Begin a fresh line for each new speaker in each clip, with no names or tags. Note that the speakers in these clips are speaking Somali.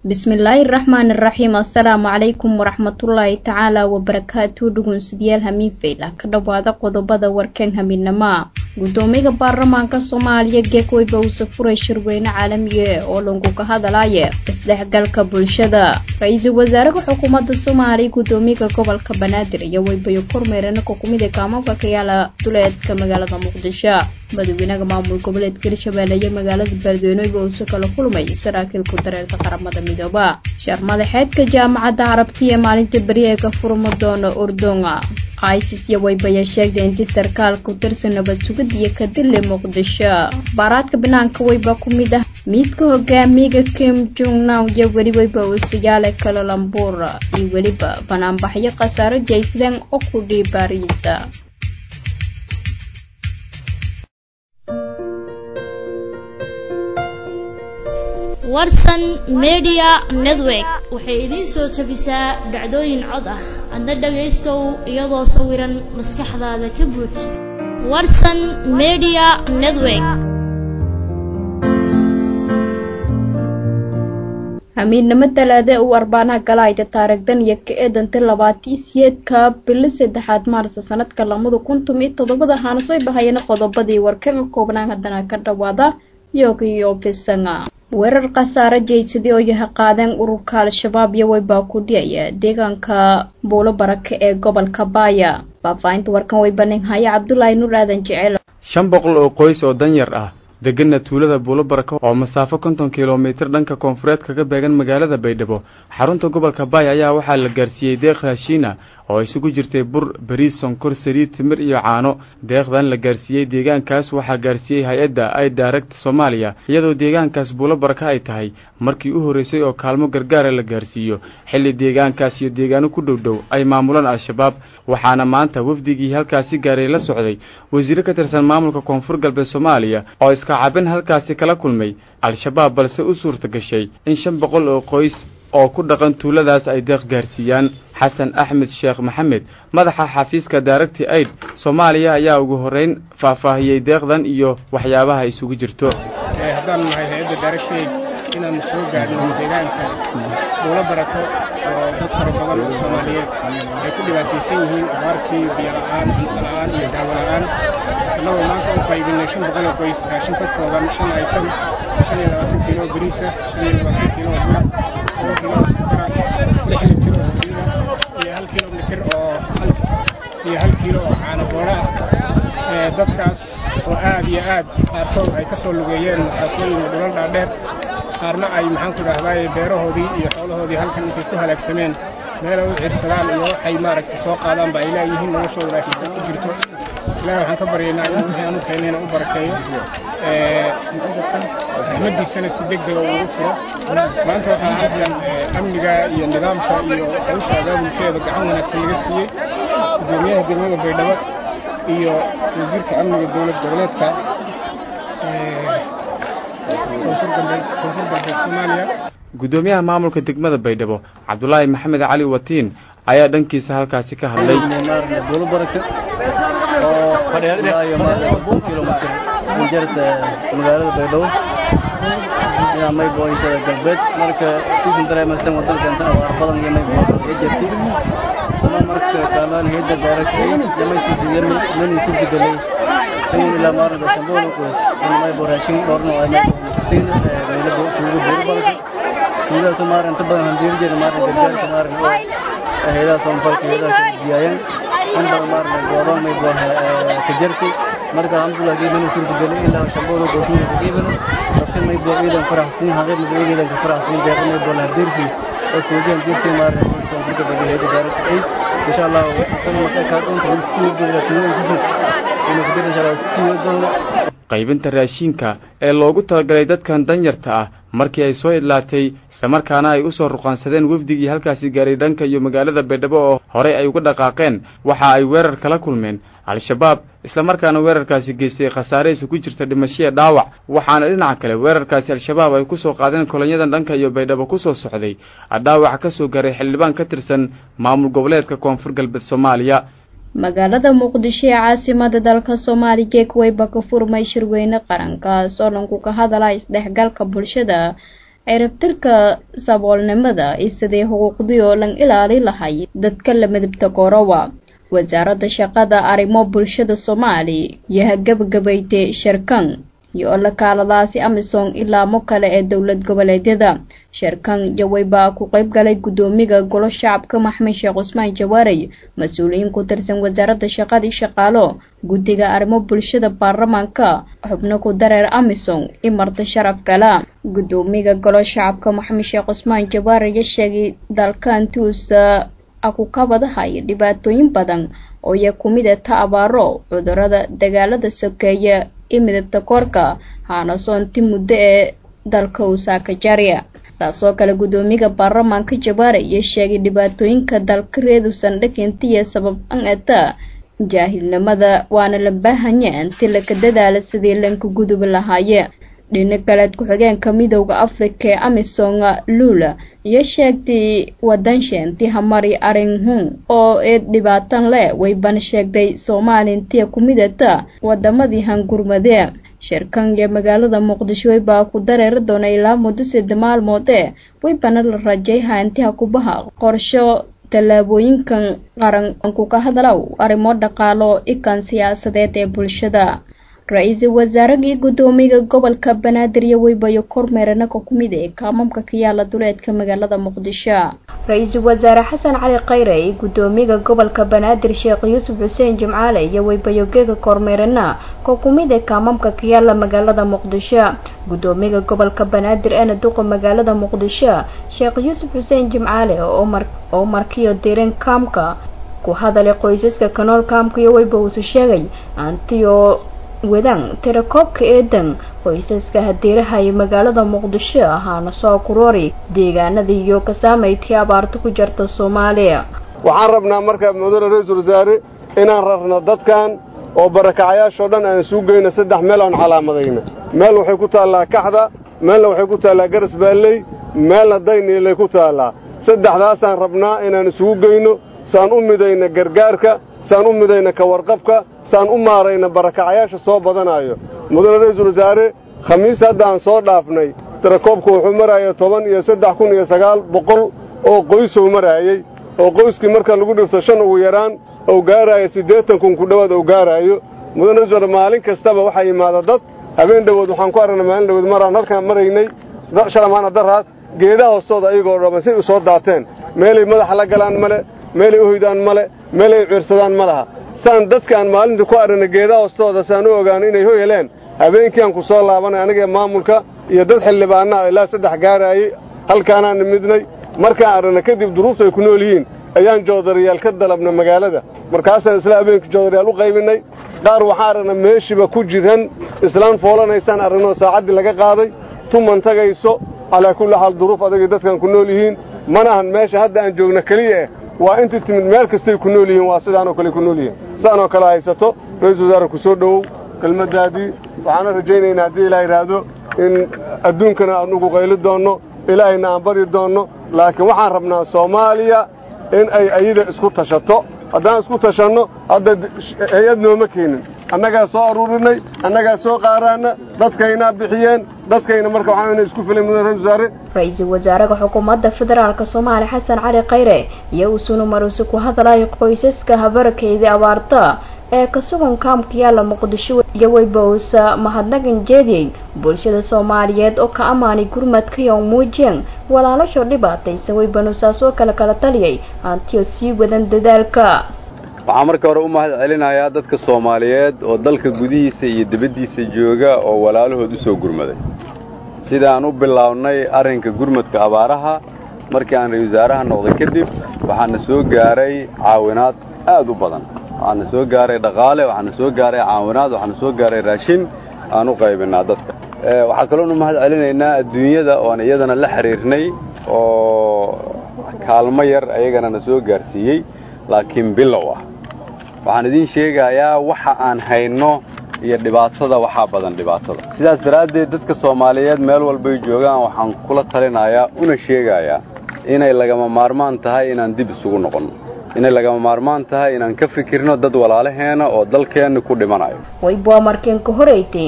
bismillaahi raxmaani raxiim assalaamu calaykum waraxmatullaahi tacaala wabarakaatu dhugunsidayaal hamiin faylah ka dhowaada qodobada warkan hamiinama gudoomiyaha baarlamaanka soomaaliya geekweyba uuse furay shirweyne caalamiye oo lagu ka hadalaya isdhexgalka bulshada ra-iisul wasaaraha xukuumadda soomaaliya gudoomiyaha gobolka banaadir iyo weybayo kormeerana kukumida kaamabka ka yaala duleedka magaalada muqdisho madaxweynaha maamul goboleedka hirshabeelle iyo magaalada beledweyneeba uuse kala kulmay saraakiilku dareerka qaramada midooba sheer madaxeedka jaamacadda carabti ee maalinta beri ee ka furma doona urdunga isis iyo waybaya sheegtay intii sarkaal ku tirsan nabad sugid iyo kadile muqdisho baaraadka banaanka weyba ku mid ah miidka hogaamiyaga kim jungnaw iyo weli weyba uusiyaale kalalambuur iyo weliba banaanbaxyo khasaaro jaysadeen oo ku dhii baariisa
warsan media network waxay idiin soo tabisaa dhacdooyin cod ah adna dhagaystow iyadoo sawiran maskaxdaada ka buux warsan media network
hamiidnimo talaade uu arbaanaha galaayda taarigdan iyo ka eedanta labaatii siyeedka bili saddexaad maarso sanadka lamada kuntum iyo toddobada haanasoy bahayana qodobadii warkan ka koobnaan haddana ka dhawaada yogiyo fisanga weerar khasaare jaysadii oo yaha qaadeen ururka al-shabaab iyo weybaa ku dhiyaya deegaanka buulo barake ee gobolka baaya faahfaahinta warkan weybanin haya cabdulaahi nur aadan jecel
shan boqol oo qoys oo danyar ah degana tuulada buulo barako oo masaafo konton kilomitir dhanka koonfureed kaga beegan magaalada baydhabo xarunta gobolka baay ayaa waxaa la gaarsiiyey deeq raashiina oo isugu jirtay bur bariis sonkor saliid timir iyo caano deeqdan la gaarsiiyey deegaankaas waxaa gaarsiiyey hay-adda ay direct soomaaliya iyadoo deegaankaas buulo baraka ay tahay markii u horreysay oo kaalmo gargaara la gaarsiiyo xilli deegaankaas iyo deegaano ku dhow dhow ay maamulaan al-shabaab waxaana maanta wafdigii halkaasi gaaray la socday wasiiro ka tirsan maamulka koonfur galbeed soomaaliya oo iska cabin halkaasi kala kulmay al-shabaab balse u suurta gashay in shan boqol oo qoys oo ku dhaqan tuuladaas ay deeq gaarsiiyaan xasan axmed sheekh maxamed madaxa xafiiska daaragti aid soomaaliya ayaa ugu horreyn faahfaahiyey deeqdan iyo waxyaabaha isugu jirto
haddaan nahay hay-adda daaragtaid inaannu soo gaadhno deegaanka buulo barako oo dad fara badan oo soomaaliyeed ay ku dhibaataysan yihiin abaartii biyo la'aan cunto la'aan iyo daawo la'aan annagoo maanta u qaybinay shan boqol oo qoys raashin ka kooban shan aytan shan iyo labaatan kiilo oo bariisa shan iyo labaatan kiilo oo bura toban kiilo oo sukara lix litir oo saliida iyo hal kiilo litir oo iyo hal kiilo oo caano boora ah dadkaas oo aad iyo aad qaarkood ay ka soo lugeeyeen masaafooyin iyo dhulal dhaadheer qaarna ay maxaan ku dhahdaay beerahoodii iyo xoolahoodii halkan intay ku halaagsameen meel ay u ciirsadaan iyo waxay maaragtay soo qaadaanba ay leeyihiin noloshooda laakiin ku jirto ilaahay waxaan ka baryaynaa inuu wixii aanu keenayna u barakeeyo raxmaddiisana si degdega ugu furo maanta waxaa halkan amniga iyo nidaamka iyo hawsha abaabulkeeda gacan wanaagsan laga siiyey gudoomiyaha degmada baydhabo iyo wasiirka amniga dowlad goboleedka koonfur galbeed soomaaliya
gudoomiyaha maamulka degmada baydhabo cabdulaahi maxamed cali watiin ayaa dhankiisa halkaasi ka hadlay
buulo baraka oo ilaayo maarne kilomitr injarta magaalada baydhabo ilaa maybo inshada galbeed marka siisan dareemaysan wadankan abaar badan iyo maybo ay jirtay ama marka kaalaan heeda daaragtay yamay suurtagelay mani suurtagelay in ilaa maarne bashamboolo qoys in maybo raashin dhorno ay maybo siin baydhabo tuugo buulo baraka tuugadaas maarne inta badan handiirjeeda maarne gargaarka maarne oo hayadaha soonfalka hayadaha kala diyaayeen in badan maarne goodoon maybo ka jartay marka alxamdulilah geedana suurtagelay ilaa shamboolo gooshuuda ka geedano dadkan maybo ciidan faraxsiin haqeed maybo ciidan ka faraxsiin deeqa maybo la hadeersi oo suudiyan deersi maarne koonfurka badi hayada daarata ay insha allah tan marka ka doonta in sii wadada tuugan ku fog inuu ku dira insha allah sii wadada
qaybinta raashinka ee loogu talagalay dadkan danyarta ah markii ay soo idlaatay islamarkaana ay u soo ruqaansadeen wafdigii halkaasi gaaray dhanka iyo magaalada baydhabo oo horey ay uga dhaqaaqeen waxa ay weerar kala kulmeen al-shabaab islamarkaana weerarkaasi geystay khasaare isu ku jirta dhimashiya dhaawac waxaana dhinaca kale weerarkaasi al-shabaab ay ku soo qaadeen kolonyadan dhanka iyo baydhabo ku soo socday dhaawac ka soo gaaray xildhibaan ka tirsan maamul goboleedka koonfur galbeed soomaaliya
magaalada muqdisho ee caasimada dalka soomaaliya kuweyba ka furmay shirweyne qarankaas oo dhanku ka hadala isdhexgalka bulshada ciribtirka saboolnimada iyo sidii xuquuqdii oo lan ilaali lahay dadka la midabta korowa wasaaradda shaqada arrimo bulshada soomaaliya yaha gabagabaytay sharkan iyo oo lakaaladaasi amisom ilaamo kale ee dowlad goboleedyada sharkan jawey baa ku qeyb galay guddoomiga golo shacabka maxmed sheekh cusmaan jawaarey mas-uuliyiin ku tirsan wasaaradda shaqadii shaqaalo guddiga arrimo bulshada baarlamaanka xubno ku dareer amisom i marti sharaf kala guddoomiga golo shacabka maxamed sheekh cusmaan jawaare ya sheegay dalkaantuusa akukabadahay dhibaatooyin badan oo iya kumid a ta abaaro cudurada dagaalada sokeeya i midabta koorka haana soonti muddo ee dalka usaaka jarya saasoo kale guddoomiga baarlamaanka jawaare iyo sheegay dhibaatooyinka dalka reedusan dhakintiya sabab an ata jaahilnimada waana la baahanya inti laka dadaala sidii lanka gudubi lahaaye dhina kaleed ku-xigeenka midowda afrika ee amisom lula iyo sheegtay wadansha intii hamari arinhun oo ee dhibaatan leh waybana sheegtay soomaaliya intii kumidata wadamadii hangurmadee shirkan iyo magaalada muqdisho waybaa ku dareeri doona ilaa muddo sida maalmood ee waybana la rajayha intiha kubaha qorsho tallaabooyinkan qaran ku ka hadalow arrimo dhaqaalo ikan siyaasadeed ee bulshada ra-iisul wasaaragii guddoomiga gobolka banaadir iyo weybayo kormeerana ka kumid ee kaamamka ka yaala duleedka magaalada muqdisho ra-iisul wasaare xasan cali khayre iyo guddoomiga gobolka banaadir sheekh yuusuf xuseen jimcaale iyo weybayo geega kormeerana ka kumid ee kaamamka ka yaala magaalada muqdisho guddoomiga gobolka banaadir eena duqa magaalada muqdisho sheekh yuusuf xuseen jimcaale oo markiyo dirin kaamka ku hadalay qoysaska kanool kaamka iyo weyba uusu sheegay antiyo wadan tirakoobka eedan qoysaska hadiirahay magaalada muqdisho ahaana soo kuroori deegaanada iyo ka saamaytii abaarta ku jirta soomaaliya
waxaan rabnaa marka mudane ra-iisul wasaare inaan rarno dadkan oo barakacayaashoo dhan aan isugu geyno saddex meel aan calaamadayna meel waxay ku taallaa kaxda meelna waxay ku taallaa garas baalley meelna dayniilay ku taallaa saddexdaasaan rabnaa inaan isugu geyno saan u midayna gargaarka saan u midayna ka warqabka saan u maarayna barakacayaasha soo badanaayo mudane ra-iisul wasaare khamiis hadda aan soo dhaafnay tirakoobku wuxuu maraaya toban iyo saddex kun iyo sagaal boqol oo qoysuu maraayey oo qoyskii marka lagu dhifto shan ugu yaraan ou gaaraayo siddeetan kun ku dhowaad ou gaaraayo mudane ra-isul wasaare maalin kastaba waxaa yimaada dad habeen dhowood waxaan ku aragnay maalin dhowood maraan halkaan maraynay shalamaana daraad geedaha hoostooda ayagoo dhamman say u soo daateen meelay madaxa la galaan male meelay u hoydaan male meelay ciirsadaan ma laha saan dadkaan maalintii ku aragna geedaha hoostooda saan u ogaano inay ho heleen habeenkiiaan ku soo laabanay anigee maamulka iyo dad xildhibaanaa ilaa saddex gaaraayey halkaanaan nimidnay markaan aragna kadib duruufta ay ku nool yihiin ayaan joodariyaal ka dalabna magaalada markaasaan isla habeenkii joodariyaal u qaybinnay qaar waxaan aragna meeshiiba ku jiran islaan foolanaysaan aragnoo saacaddii laga qaaday tuman tagayso calaa kulli xaal duruuf adagay dadkan ku nool yihiin mana ahan meesha hadda aan joogna keliya eh waa intii timid meel kastay ku nool yihiin waa sidaanoo kale ku nool yihiin saanoo kale haysato ra-iisul wasaare ku soo dhowow kelmaddaadii waxaana rajaynaynaa haddii ilaa yidhaahdo in adduunkana aan ugu qayli doonno ilaahayna aan baryi doonno laakiin waxaan rabnaa soomaaliya in ay ayada isku tashato haddaan isku tashanno hadda hay-ad nooma keenin annagaa soo aruurinay annagaa soo qaaraana dadkaynaa bixiyeen dadkayna marka waxaan ina isku filay mudane ra-isul wasaare
ra-iisul wasaaraha xukuumadda federaalk soomaaliya xasan cali khayre iyo uusuna maruusi ku hadlay qoysaska habarkeydii abaarta ee ka sugan kaamka yaalla muqdisho iyo weybausa mahadnagan jeediyey bulshada soomaaliyeed oo ka ammaanay gurmadkaiyo muujeen walaalasho dhibaataysan weybanusaas oo kale kala taliyay hantiyo sii wadan dadaalka
waxaan marka hore u mahad celinayaa dadka soomaaliyeed oo dalka gudihiisa iyo dibaddiisa jooga oo walaalahood u soo gurmaday sidaan u bilownay arrinka gurmadka abaaraha markii aan ra-isul wasaaraha noqday kadib waxaana soo gaaray caawinaad aad u badan waxaana soo gaaray dhaqaale waxaana soo gaaray caawinaad waxaana soo gaaray raashin aan u qaybinnaa dadka waxaa kaloonu mahad celinaynaa adduunyada oan iyadana la xidhiirnay oo kaalmo yar ayagana na soo gaarsiiyey laakiin bilow ah waxaan idiin sheegayaa waxa aan hayno iyo dhibaatada waxaa badan dhibaatada sidaas daraaddeed dadka soomaaliyeed meel walbay joogaan waxaan kula talinayaa una sheegayaa inay lagama maarmaan tahay inaan dib isugu noqonno inay lagama maarmaan tahay inaan ka fikirno dad walaalaheena oo dalkeenna ku dhimanayo
waybua markeen ka horeytay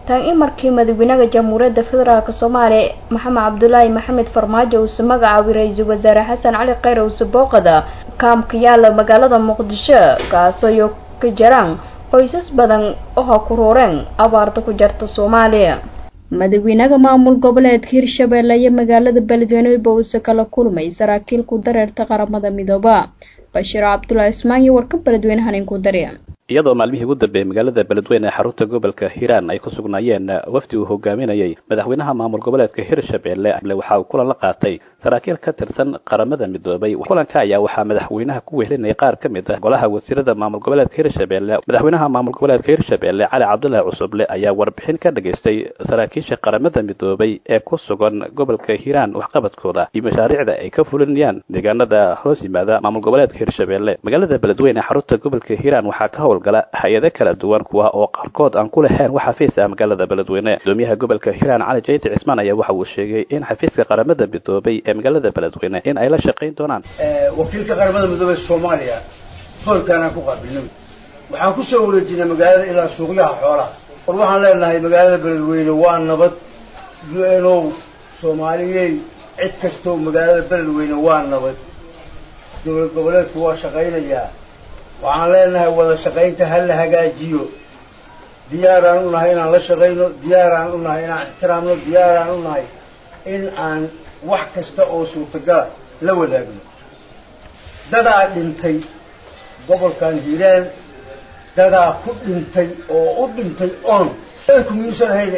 tan in markii madaxweynaha jamhuuriyadda federaalk soomaaliya maxamed cabdulaahi maxamed farmaajo uuse magacaabay ra-iisul wasaare xasan cali kheyr uuse booqada kaamka yaala magaalada muqdisho kaasoo ka jiraan qoysas badan oo ha ku rooreen abaarta ku jarta soomaaliya madaxweynaha maamul goboleedka hirshabeelle iyo magaalada beledweyne uuse kala kulmay saraakiil ku dareerta qaramada midooba bashiir cabdulaahi ismaan iyo warka beledweyne hanin ku darya
iyadoo maalmihii ugu dambeeyey magaalada beledweyne ee xarunta gobolka hiiraan ay ku sugnaayeen wafdi uu hogaaminayay madaxweynaha maamul goboleedka hirshabeelle waxa uu kulan la qaatay saraakiil ka tirsan qaramada midoobay kulanka ayaa waxaa madaxweynaha ku wehelinayay qaar ka mid ah golaha wasiirada maamul goboleedka hirshabeelle madaxweynaha maamul goboleedka hirshabeelle cali cabdulaahi cusuble ayaa warbixin ka dhageystay saraakiisha qaramada midoobay ee ku sugan gobolka hiiraan waxqabadkooda iyo mashaariicda ay ka fulinayaan deegaanada hoos yimaada maamul goboleedka hirshabeelle magaalada beledweyne ee xarunta gobolka hiiraan waxaa ka howl gala hay-ado kala duwan kuwa oo qaarkood aan ku lahayn wax xafiis ah magaalada beledweyne gudoomiyaha gobolka hiiraan cali jayti cismaan ayaa waxa uu sheegay in xafiiska qaramada midoobay ee magaalada beledweyne in ay la shaqayn doonaan
wakiilka qaramada midoobey soomaaliya hoolkaanaan ku qaabilnay waxaan ku soo wareejinay magaalada ilaa suuqyaha xoolaha war waxaan leenahay magaalada beledweyne waa nabad u n o soomaaliyey cid kastoo magaalada beledweyne waa nabad dowlad goboleedku waa shaqaynayaa waxaan leenahay wada shaqaynta ha la hagaajiyo diyaaraan u nahay inaan la shaqayno diyaaraan u nahay inaan ixtiraamno diyaaraan u nahay in aan wax kasta oo suurtagala la wadaagno dadaa dhintay gobolkan hiiraan dadaa ku dhintay oo u dhintay oon ku miyuusan ahayn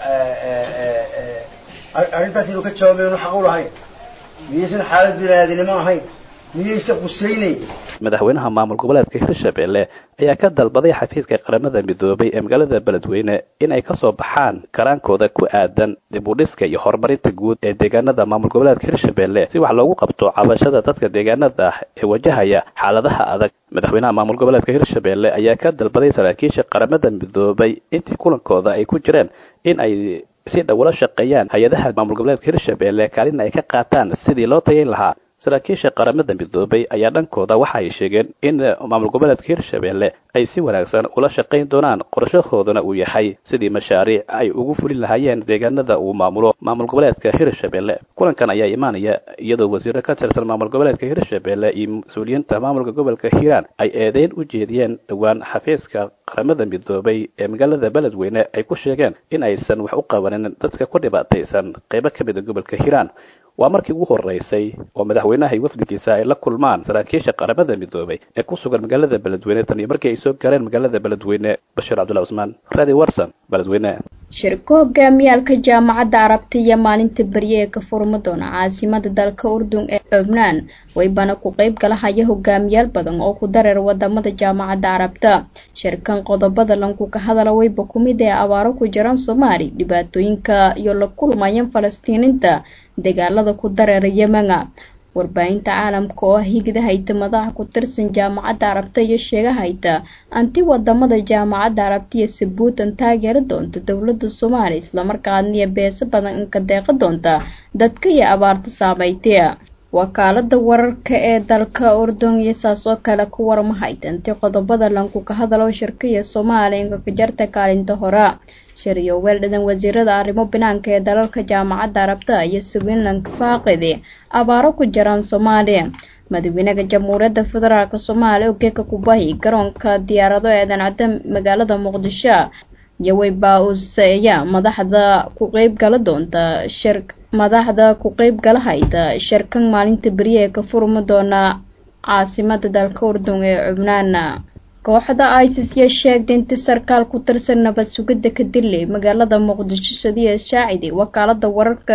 arrintaas inuu ka jawaabaynu xaq u lahayn miyaysan xaalad binaadinimo ahayn miyaysan qusaynayn
madaxweynaha maamul goboleedka hirshabeelle ayaa ka dalbaday xafiiska qaramada midoobay ee magaalada beledweyne in ay kasoo baxaan karaankooda ku aadan dib u dhiska iyo horumarinta guud ee deegaanada maamul goboleedka hirshabeelle si wax loogu qabto cabashada dadka deegaanada ah ee wajahaya xaaladaha adag madaxweynaha maamul goboleedka hirshabeelle ayaa ka dalbaday saraakiisha qaramada midoobay intii kulankooda ay ku jireen in ay si dhow ula shaqeeyaan hay-adaha maamul goboleedka hirshabeelle kaalina ay ka qaataan sidii loo tayayn lahaa saraakiisha qaramada midoobay ayaa dhankooda waxa ay sheegeen in maamul goboleedka hirshabeelle ay si wanaagsan ula shaqayn doonaan qorshahooduna uu yahay sidii mashaariic ay ugu fulin lahaayeen deegaanada uu maamulo maamul goboleedka hirshabeelle kulankan ayaa imaanaya iyadoo wasiiro ka tirsan maamul goboleedka hirshabeelle iyo mas-uuliyiinta maamulka gobolka hiiraan ay eedeyn u jeediyeen dhowaan xafiiska qaramada midoobay ee magaalada beledweyne ay ku sheegeen in aysan wax u qabanin dadka ku dhibaataysan qeybo ka mida gobolka hiiraan waa markii ugu horeysay oo madaxweynaha iyo wafdigiisa ay la kulmaan saraakiisha qaramada midoobay ee ku sugan magaalada beledweyne tan iyo markii ay soo gaareen magaalada beledweyne bashiir cabdullahi cusmaan radi warson beledweyne
shirka hogaamiyaalka jaamacadda arabta iyo maalinta berye ee ka furma doona caasimada dalka urdun ee cubnaan waybana ku qeyb galahaya hogaamiyaal badan oo ku dareer wadamada jaamacadda carabta shirkan qodobada lanku ka hadala wayba kumid ee abaaro ku jiraan soomaali dhibaatooyinka iyo la kulmayan falastiiniinta dagaalada ku dareera yemena warbaahinta caalamka oo ah higida hayta madaxa ku tirsan jaamacadda arabta iyo sheega hayta anti wadamada jaamacadda arabta iyo sabuutan taageeri doonta dowlada soomaaliya islamarkaadna iyo beeso badan inka deeqa doonta dadka iyo abaarta saameystay wakaalada wararka ee dalka urdun iyo saas oo kale ku warma haytanti qodobada lanku ka hadalo shirkaiyo soomaaliya inka ka jarta kaalinta hore shariyo weeldhadan wasiirada arrimo banaanka ee dalalka jaamacadda arabta iyo swinland faaqidi abaaro ku jiraan soomaaliya madaxweynaha jamhuuriyadda federaalk soomaaliya ogeeka kubahi garoonka diyaarado eedan cadda magaalada muqdisho iyo wayba-useeya madaxda ku qeyb gala doonta shir madaxda ku qeyb galahayda shirkan maalinta beriye ee ka furma doona caasimada dalka urdun ee cubnaan kooxda isis yaa sheegtay inti sarkaal ku tirsan nabad sugidda ka dilay magaalada muqdisho sadiya shaacidi wakaalada wararka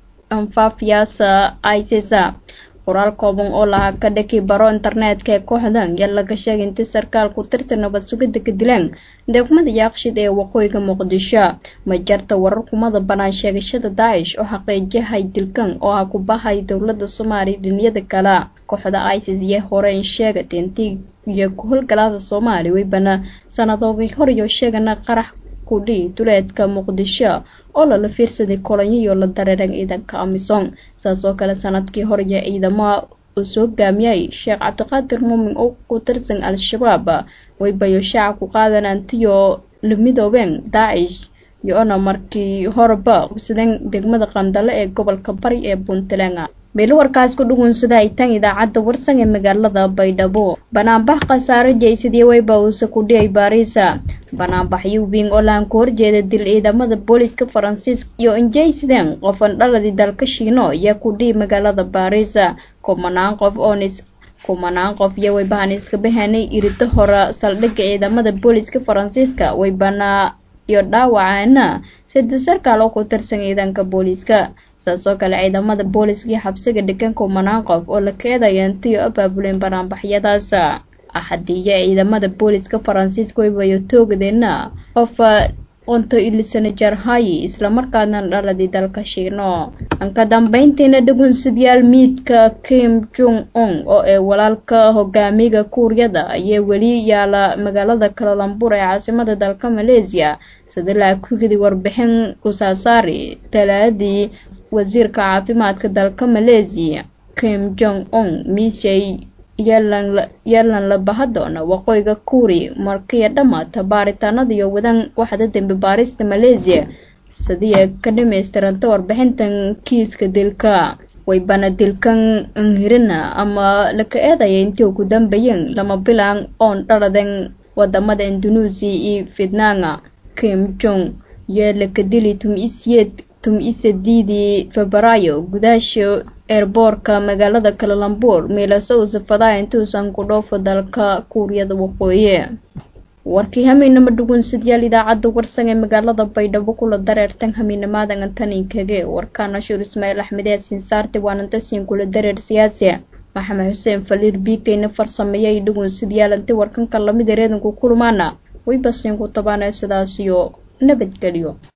anfaafiyaasa isis qoraal kooban oo lahaa ka dhaki baro internetka ee kooxdan yaa laga sheegay inti sarkaal ku tirsan nabad sugidda ka dileen degmada yaaqshid ee waqooyiga muqdisho ma jarta warar kumada banaan sheegashada daacish oo xaqiijiyahay dilkan oo ah ku bahay dowlada soomaaliya dhiniyada kale kooxda isis iyo hore in sheegatay intii iyo ku howlgalaada soomaaliya weybana sanadoodii hor iyo sheegana qarax kudhi duleedka muqdisho oo lala fiirsaday kolonyiyo la dareeran ciidanka amisom saas oo kale sanadkii hor iyo ciidamo uu soo gaamiyay sheekh cabdiqaadir muumin oo ku tirsan al-shabaab waybayo shaaca ku qaadan antiyo la midoobeen daacish iyo-ona markii horeba qabsadeen degmada qandale ee gobolka bari ee puntland meelo warkaas ku dhugunsada ay tan idaacadda warsan ee magaalada baydhabo banaanbax khasaare jaysadii wayba uuse ku dhiyay baariisa banaanbaxyo wing oo laan ku horjeeda dil ciidamada booliska faransiiska iyo injaysideen qofan dhaladii dalka shiino ayaa ku dhihi magaalada baariisa kumanaan qof oonis kumanaan qof iyo waybahan iska bahanay irida hore saldhigga ciidamada booliska faransiiska waybana iyo dhaawacaana sida sarkaal oo ku tirsan ciidanka booliska saas oo kale ciidamada booliska iyo xabsiga dhigan kumanaan qof oo la keedaya intiyo abaabuleen banaanbaxyadaas axadiiyo ciidamada booliska faransiiska waybayo toogadeena qof qonto ilisana jarhayi islamarkaana dhaladii dalka shiino ka dambeyntiina dhugunsidyaal miidka kim jong un oo ee walaalka hogaamiga kuuriyada ayaa weli yaala magaalada kalalambur ee caasimada dalka maleesiya sida laakugidi warbixin kusaasaari talaadii wasiirka caafimaadka dalka maleesiya kim jong un miishay yeelan la bahadoona waqooyiga kuuri markiya dhammaata baaritaanadiyo wadan waxda dembi baarista maleesiya sidiia ka dhamaystiranta warbixintan kiiska dilka waybana dilkan nhirina ama laka eedaya intii ugu dambeeyeen lama bilan oon dhaladen wadamada indonesia iyo vietnanga kim jong yee laka dili tum-isiyeed tum-isadiidii febraayo gudaasha eerboorka magaalada kalalambur meelaso uu safadaa intuusan ku dhoofo dalka kuuriyada waqooyi warkii hamiinama dhugunsidyaal idaacadda warsan ee magaalada baydhabo kula dareertan hamiinamaadan antaninkage warkaana shuur ismaaciil axmed yaasin saarte waanantasiin kula dareer siyaasi maxamed xuseen faliir biikayna farsameeyay dhugunsidyaal anti warkanka lamid ereedanku kulmaana way basiinku tabaanee sidaasiyo nabadgelyo